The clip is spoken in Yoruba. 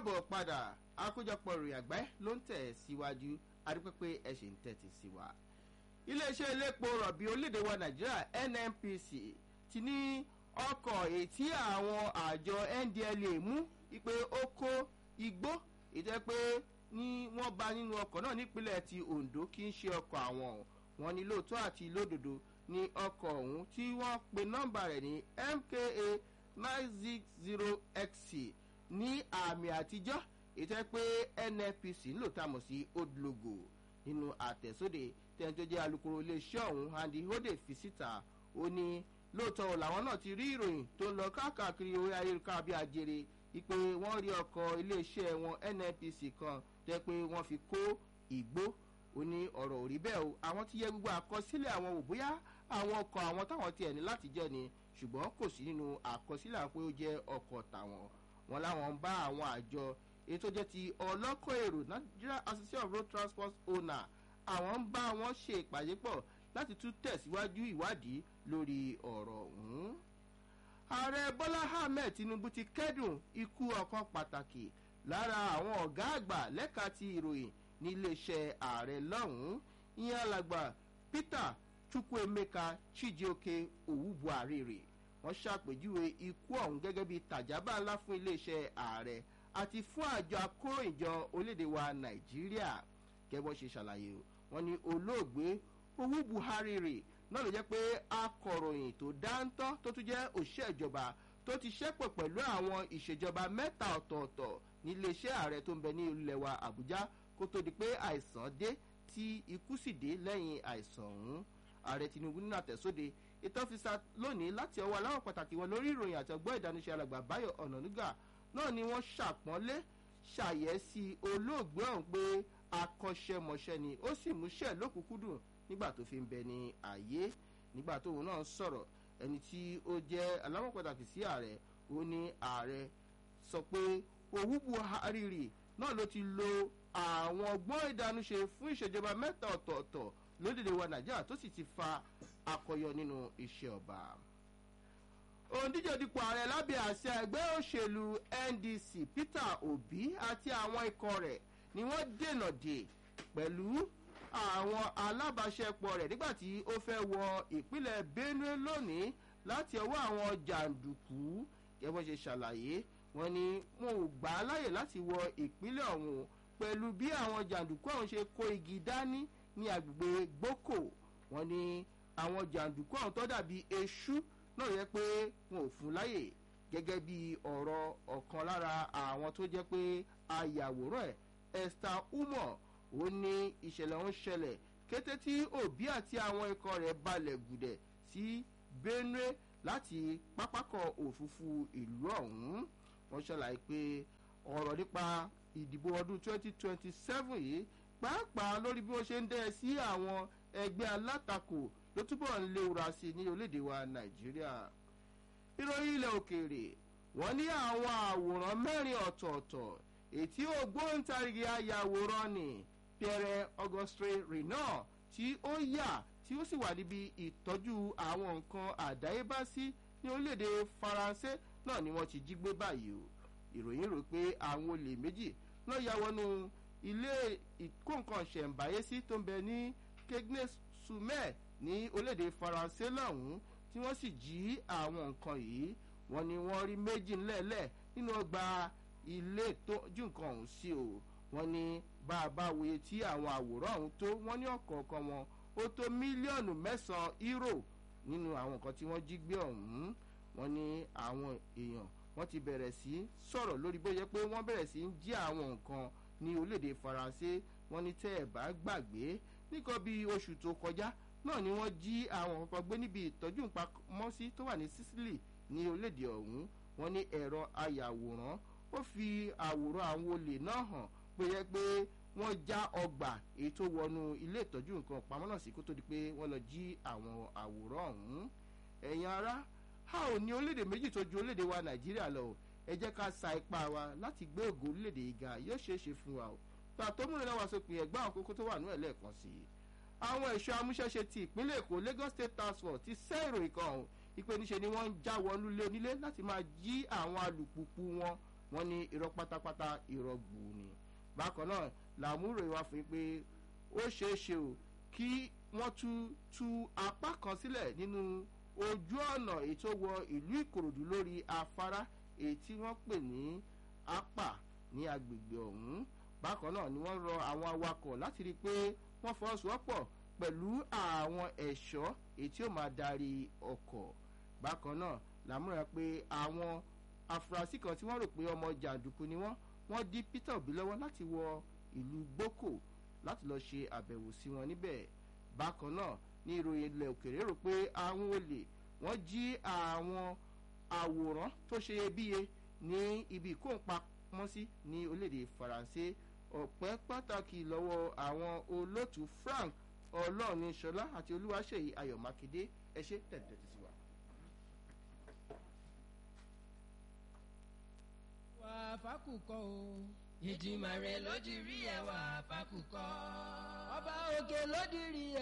káàbọ̀ padà àkójọpọ̀ ìròyìn àgbáyé ló ń tẹ̀ síwájú adúpẹ́pẹ́ ẹ ṣì ń tẹ̀tì sí wa. iléeṣẹ́ iléepo rọ̀bì orílẹ̀-èdè wa nàìjíríà nnpc ti ní ọkọ̀ ètí àwọn àjọ ndla mú ipe ó kó igbó ìjẹ́ pé ní wọ́n bá nínú ọkọ̀ náà nípínlẹ̀ ti ondo kì í ṣe ọkọ̀ àwọn wọn ní lóòótọ́ àti lódodo ní ọkọ̀ ọ̀hún tí wọ́n pe nọ́mbà rẹ̀ ní mka nine six zero xc ní àmì àtijọ́ ìtẹ́ pé nnpc ń lò tá a mọ̀ sí old logo nínú àtẹ̀sóde tẹ́ni tó jẹ́ alukoro iléeṣẹ́ ọ̀hún andy hode fi síta ó ní lóòótọ́ làwọn náà ti rí ìròyìn tó ń lọ káàkiri orí ayélujára bí ajere ipe wọ́n rí ọkọ̀ iléeṣẹ́ wọn nnpc kan tẹ́ pé wọ́n fi kó ìgbó ó ní ọ̀rọ̀ òrí bẹ́ẹ̀ o àwọn ti yẹ gbogbo àkọsílẹ̀ àwọn ò bóyá àwọn ọkọ̀ àwọn táwọn tiẹ̀ ní láti jẹ́ ni ṣùgbọ́n kò sí nínú àkọsílẹ̀ àwọn pé ó jẹ́ ọkọ̀ tàwọn wọn láwọn ń bá àwọn àjọ èyí tó jẹ́ ti ọlọ́kọ̀ èrò nigeria association of road transport owner àwọn ń bá wọn ṣe ìpàdé pọ̀ láti tún tẹ̀síwájú ìwádìí lórí ọ̀rọ̀ ọ̀hún. ààrẹ bọ́lá ahmed tinubu ti kẹ́dùn ikú ọ̀kan pàtàkì lára àwọn ọ̀gá àgbà lẹ́ka ti ìròyìn ní iléeṣẹ́ ààrẹ lọ́hùn-ún ìyẹn alàgbà peter chukwuemeka chijioke owubuarire wọ́n ṣàpèjúwe ikú ọ̀hún gẹ́gẹ́ bí tàjábà ńlá fún iléeṣẹ́ ààrẹ àti fún àjọ akóròyìnjọ orílẹ̀-èdè wa nàìjíríà gẹ́gbọ́n ṣe ṣàlàyé wọn ni olóògbé owó buhari rè náà ló jẹ́ pé akọ̀ròyìn tó dáńtọ́ tó tún jẹ́ òṣìṣẹ́ ìjọba tó ti ṣẹ́pọ̀ pẹ̀lú àwọn ìṣèjọba mẹ́ta ọ̀tọ̀ọ̀tọ̀ níléeṣẹ́ ààrẹ tó ń bẹ ní ilẹ̀ wa àbújá kó tó di pé àìsàn dé tí ikú sì dé lẹ́yìn àìsàn ọ̀hún ààrẹ tinubu nínú àtẹ̀sóde ìtọ́fisà lónìí láti ọwọ́ aláwọ̀ pàtàkì wọn lórí ìròyìn àti ọgbọ́n ìdánilẹ́sẹ̀ alàgbà báyọ̀ ọ̀nànúgà náà ni wọ́n ṣàpọ́nlé ṣàyẹ̀sí olóògbé ọ̀hún pé akọ́ṣẹ́mọṣẹ́ ni ó sì múṣẹ́ lókùnkúndùn nígbà tó fi ń bẹ ní àyè nígbà tóun náà sọ̀rọ̀ ẹni tí ó jẹ́ aláwọ̀ pàtàkì sí ààrẹ ó ní ààrẹ sọ pé owó buhari rì náà ló ti lo àwọn ọgbọ́n ìdánúṣe fún ìṣèjọba mẹ́ta ọ̀tọ̀ọ̀tọ̀ lórílẹ̀‐èdè wa nàìjíríà tó sì ti fa akọyọ nínú iṣẹ́ ọba òǹdíje dípò ààrẹ lábẹ́ àṣẹ ẹgbẹ́ òṣèlú ndc peter obi àti àwọn ikọ̀ rẹ̀ ni wọ́n dènà dè pẹ̀lú àwọn alábàáṣepọ̀ rẹ̀ nígbà tí ó fẹ́ wọ ìpínlẹ̀ benue lónìí láti ọwọ́ àwọn jàǹdùkú kẹ́wọ́n ṣe ṣàlàyé wọn ni wọn ò gbà á láyè láti wọ ìpínlẹ̀ ọ̀hún pẹ̀lú bí àwọn jàǹdùkú ọ̀hún ṣe kó igi dání ní agbègbè gboko wọn ni àwọn jàǹdùkú ọ̀hún tó dàbí eṣú náà yẹ pé wọn ò fún láyè gẹ́gẹ́ bí ọ̀rọ̀ ọ̀kan lára àwọn tó jẹ́ pé ayàwòrán ẹ̀ esther umo ó ní ìṣẹ̀lẹ̀ ń ṣẹlẹ̀ kété tí òbí àti àwọn ikọ̀ rẹ̀ balẹ̀ gùdẹ̀ sí benue láti pápákọ̀ òfurufú ìlú ọ̀hún wọ́n ṣàlàyé pé ọ̀rọ̀ nípa ìdìbò ọdún 2027 yìí pàápàá lórí bí wọ́n ṣe ń dẹ́ sí àwọn ẹgbẹ́ alátakò ló túbọ̀ ń léwura sí ní orílẹ̀-èdè wa nàìjíríà ìròyìn ilẹ̀ òkèèrè wọ́n ní àwọn àwòrán mẹ́rin ọ̀tọ̀ọ̀tọ̀ ètí ògbóǹtarìgì ayàwòrán ni pierre auguste renault tí ó yà tí ó sì wà níbi ìtọ́jú àwọn nǹkan àdáyébá sí ní orílẹ̀-èdè faransé náà ni wọ́n ti jí gbé báyìí o ìròyìn rò pé àwọn olè méjì náà ya wọnú ilé ìkóǹkan ṣẹ̀ǹbáyé sí tó ń bẹ ní kegnes sumer ní orílẹ̀-èdè faransé lọ́hùn-ún tí wọ́n sì jí àwọn nǹkan yìí wọ́n ní wọ́n rí méjì ńlẹ̀ẹ́lẹ̀ nínú ọgbà ilé ìtọ́jú nǹkan ọ̀hún sí o wọ́n ní bá a bá wòye tí àwọn àwòrán ọ̀hún tó wọ́n ní ọ̀kọ̀ọ̀kan wọn ó tó mílíọ̀nù mẹ́sàn-án euro nínú àwọn nǹkan tí wọ́n jí gbé ọ̀hún wọ́n ní àwọn èèyàn wọ́n ti bẹ̀rẹ̀ sí sọ̀rọ̀ lórí bóyá pé wọ́n bẹ̀rẹ̀ sí ń jí àwọn nǹkan ní orílẹ̀-èdè faransé wọ́n ní tẹ́ ẹ̀ bá gbàgbé nìkan bíi oṣù tó kọjá náà ni wọ́n jí àwọn kankan gbé níbi ìtọ́jú ìpamọ́sí tó wà ní sicily ní orílẹ̀-èdè ọ̀hún wọ́n ní ẹ̀rọ ayàwòrán ó fi àwòrán àwọn olè náà hàn bóyá pé wọ́n já ọgbà èyí tó wọnú ilé ìtọ́jú nǹkan pamọ́ náà sí kó tó di pé wọ́n lọ jí àwọn àwòrán ọ̀hún ẹ̀yin ara a ò ní orílẹ̀-èdè méjì tó ju orílẹ̀-èdè wa nàìjíríà lọ ẹ jẹ́ ká sa ipá wa láti gbé ògo orílẹ̀-èdè yìí ga yóò ṣeé ṣe fún wa o gbà tó múlẹ̀ náà wá sópin ẹ̀gbọ́n àwọn kókó tó wà ní ẹ̀lẹ́ẹ̀kan sí i àwọn ẹ̀ṣọ́ amúṣẹ́ṣe ti ìpínlẹ̀ èkó lagos state task force ti sẹ́ ìròyìn kan ọ̀hún ìpè níṣe ni wọ́n ń já wọnú lé onílé láti máa jí àwọn alùpùpù wọn wọ́n ní irọ́ pátápátá irọ́ gbù ni bákan náà làmúrò ìwà fún yín pé ó ṣeé ṣe o kí wọ́n tú tú apá kan sílẹ̀ nínú ojú ọ̀nà èyí tó wọ ìlú ìkòròdú lórí afárá èyí tí wọ́n pè ní apá ní agbègbè ọ̀hún bákan náà ni wọ́n rọ àwọn awakọ̀ láti rí i pé wọ́n fọwọ́sowọ́pọ̀ pẹ̀lú àwọn ẹ̀ṣọ́ èyí tí ó máa darí ọkọ̀ bákan náà làmúra pé àwọn afurasí kan tí wọ́n rò pé ọmọ jàǹdùkú ni wọ́n wọ́n dí peter obi lọ́wọ́ láti wọ ìlú gboko láti lọ́ọ́ ṣe àbẹ̀wò sí wọn níbẹ̀ bákan náà ní ìròyìn ilẹ̀ òkèrè rò pé àwọn olè wọ́n jí àwọn àwòrán tó ṣe iyebíye ní ibi ìkóǹpamọ́sí ní orílẹ̀-èdè faransé ọ̀pẹ́ pàtàkì lọ́wọ́ àwọn olóòtú frank ọlọ́ọ̀ni ṣọlá àti olúwaṣeyí ayọ̀ mákindé ẹ ṣe tẹ̀tẹ̀ sí wa. wà fákùkọ o. ìdìmọ̀ rẹ̀ ló di rí ẹwà fákùkọ. ọba òkè ló di rí